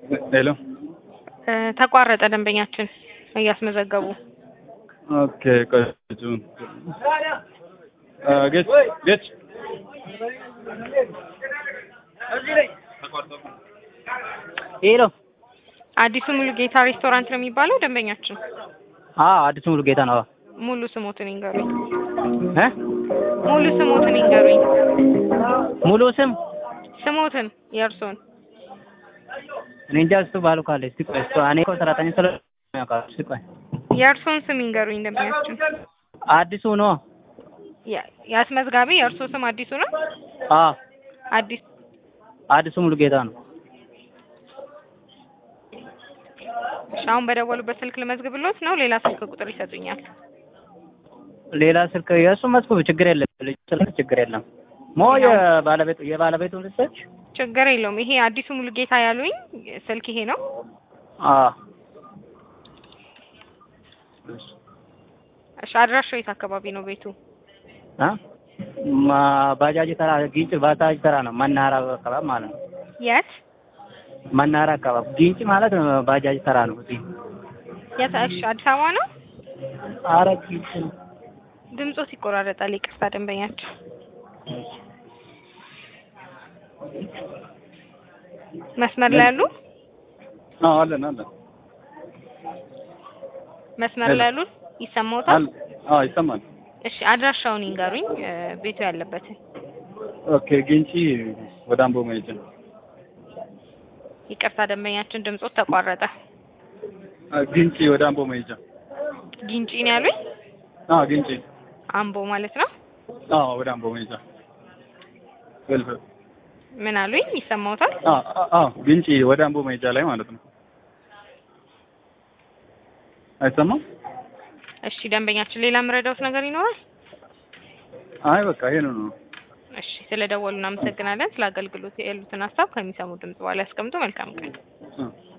ሄሎ እ ተቋረጠ ደንበኛችን እያስመዘገቡ ኦኬ ቆይ ጁን ጌች ጌች ሄሎ አዲሱ ሙሉ ጌታ ሬስቶራንት ነው የሚባለው ደንበኛችን አዎ አዲሱ ሙሉ ጌታ ነው ሙሉ ስሞትን ይንገሩኝ እ ሙሉ ስሞትን ይንገሩኝ ሙሉ ስም ስሞትን የእርሶን እኔ እንጃ እሱ ባሉ ካለ እስቲ ቆይ እሱ እኔ እኮ ሰራተኛ ስለ ያውቃል እስቲ ቆይ የእርሶን ስም ይንገሩኝ ደንበኛችን አዲሱ ነው ያ- የአስመዝጋቢ የእርሶ ስም አዲሱ ነው አዎ አዲስ አዲሱ ሙሉ ጌታ ነው እሺ አሁን በደወሉበት ስልክ ልመዝግብሎት ነው ሌላ ስልክ ቁጥር ይሰጡኛል ሌላ ስልክ የእሱ መዝግቡ ችግር የለም ልጅ ስልክ ችግር የለም ሞ የባለቤቱ የባለቤቱ ልጆች ችግር የለውም ይሄ አዲሱ ሙሉ ጌታ ያሉኝ ስልክ ይሄ ነው አዎ እሺ አድራሻው የት አካባቢ ነው ቤቱ አ ማ ባጃጅ ተራ ጊንጭ ባጃጅ ተራ ነው መናኸሪያ አካባቢ ማለት ነው የት መናኸሪያ አካባቢ ጊንጭ ማለት ባጃጅ ተራ ነው እዚህ የት እሺ አዲስ አበባ ነው ኧረ ጊንጭ ነው ድምጾት ይቆራረጣል ይቅርታ ደንበኛችን መስመር ላይ ያሉ አዎ አለን አለን መስመር ላይ ያሉ ይሰማዎታል አለ አዎ ይሰማል እሺ አድራሻውን ይንገሩኝ እ ቤቱ ያለበትን ኦኬ ግንጪ ወደ አምቦ መሄጃ ይቅርታ ደንበኛችን ድምጾት ተቋረጠ አ፣ ግንጪ ወደ አምቦ መሄጃ ጊንጪ ነው ያሉኝ አዎ ግንጪ አምቦ ማለት ነው አዎ ወደ አምቦ መሄጃ ገልፈ ምን አሉኝ ይሰማዎታል አዎ አዎ፣ አዎ ግንጪ ወደ አምቦ መሄጃ ላይ ማለት ነው አይሰማም እሺ ደንበኛችን ሌላ የምረዳውት ነገር ይኖራል አይ በቃ ይሄ ነው ነው እሺ ስለ ደወሉ እናመሰግናለን ስለ አገልግሎት ያሉትን ሀሳብ ከሚሰሙ ድምጽ በኋላ ያስቀምጡ መልካም ቀን እ